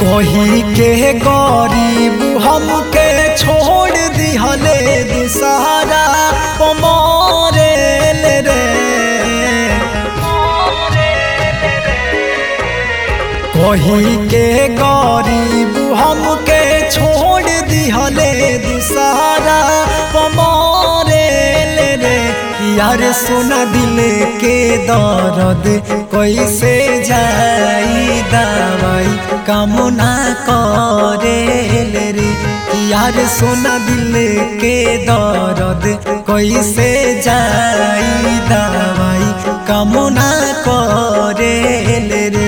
कोही के गरीब हमके छोड़ दिहले दिसहारा पमरे रे कोही के गरीब हमके छोड़ दिहले दिसहारा पमरे रे यार सोना दिल के दर्द कैसे जाई दवाई कामना करे रे यार सोना दिल के दर्द कैसे जाई दवाई कामना करे रे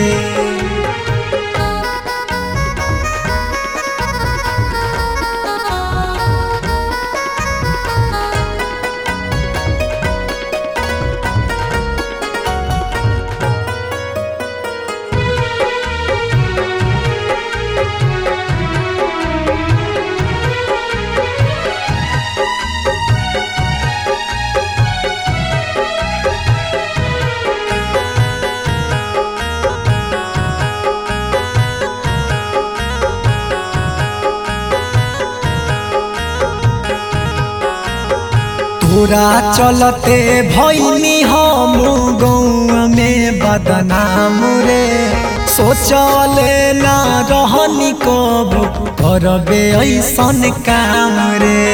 तोरा चलते भैनी हम गौआ में बदनाम रे सोचले ना रहनी कब करबे ऐसन काम रे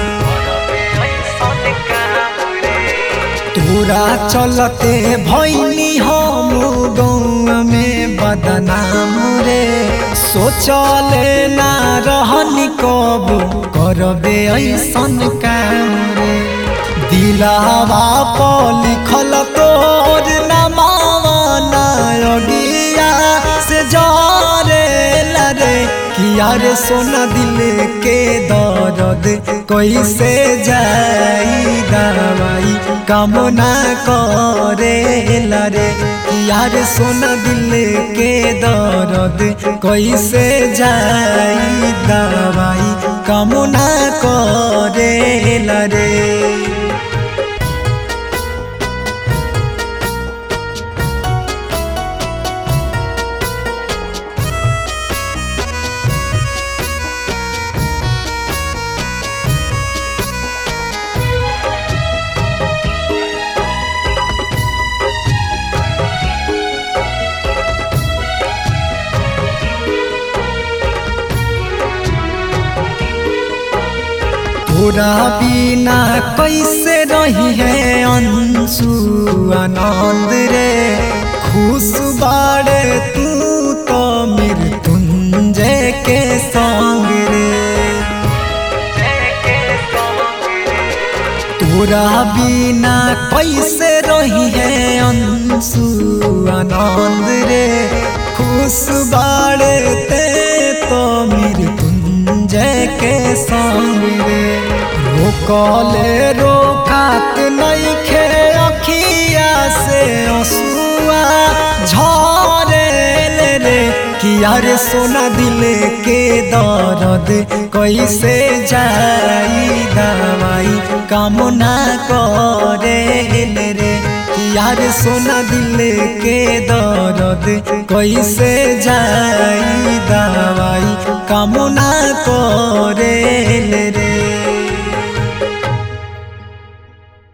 तोरा चलते भैनी हम गौआ में बदनाम रे सोचले ना रहनी कब करबे ऐसन काम रे दिलावा पर लिखल तोर नमावा नायगिया से जरे लरे किया रे सोना दिल के दर्द कैसे जाई दवाई कामना करे लरे किया रे सोना दिल के दर्द कैसे जाई दवाई कामना करे लरे तोरा बिना कैसे रही है अंशु आनंद रे खुश बाड़े तू तो मृत्युंजय के संग रे तोरा बिना कैसे रही है अंशु आनंद रे खुश बाड़े ते तो मृत्युंजय के संग रे रोकले रोकात नहीं खे अखिया से असुआ झरे रे किया रे सोना दिल के दर्द कैसे जाई दवाई कामना करे रे किया रे सोना दिल के दर्द कैसे जाई